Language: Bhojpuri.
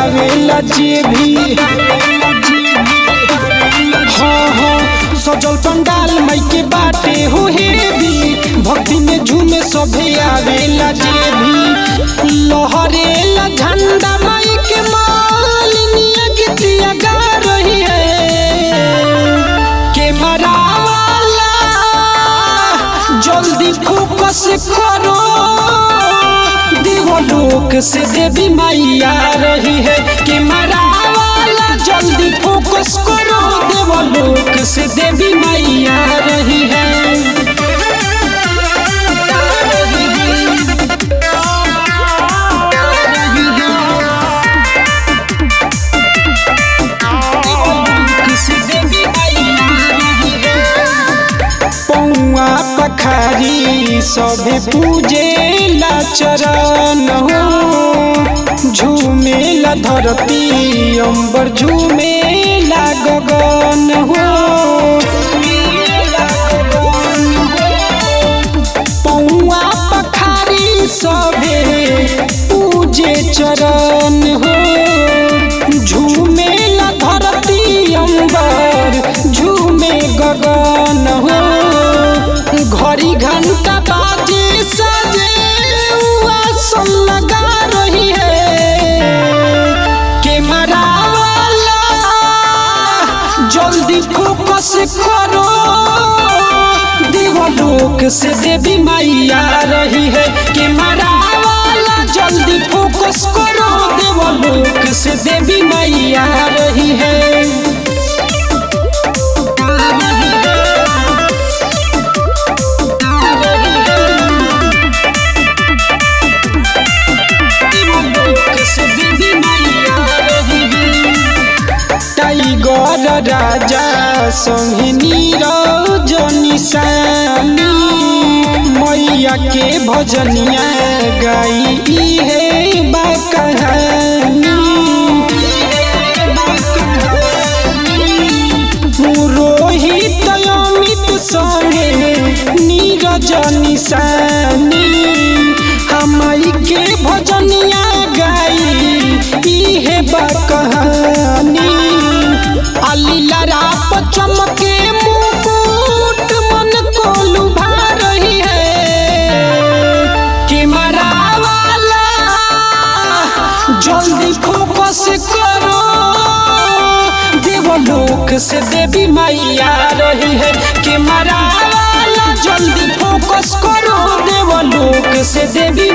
आवेला जे भी हाँ हाँ सजल पंडाल माई के बाटे हो हेवी भक्ति में झूमे सभे आवेला जे भी लहरेला झंडा माई के मालिनिया गीतिया गा रही है के मरावाला जल्दी फोकस करो देवलोक से देवी मैया रही है के मरावाला जल्दी फोकस करो देवलोक से देवी मैया रही है से देवी मैया रही है पौआ पखारी सभे पूजे ला चरण हो झूमेला धरती अंबर झूमेला गगन हो पौआ पखारी सभे पूजे चरण हो झूमेला धरती अंबर झूमे गगन हो घड़ी घंटा बाजे सजे आसन लगा रही है के मरावाला जल्दी फोकस करो देवलोक से देवी मैया रही है के मरावाला जल्दी फोकस करो देवलोक से देवी मैया रही है टाइगर राजा संगे नीरज निशानी मैया के भजनिया गाई है बा कहानी रोहित अमित संगे नीरज निशानी हमाई के भजनिया गाई इहे बा कहानी अलीला राप चमके मुकुट मन को लुभा रही है कि मरावाला जल्दी फोकस करो देवलोक से देवी मैया रही है कि मरावाला जल्दी फोकस करो देवलोक से देवी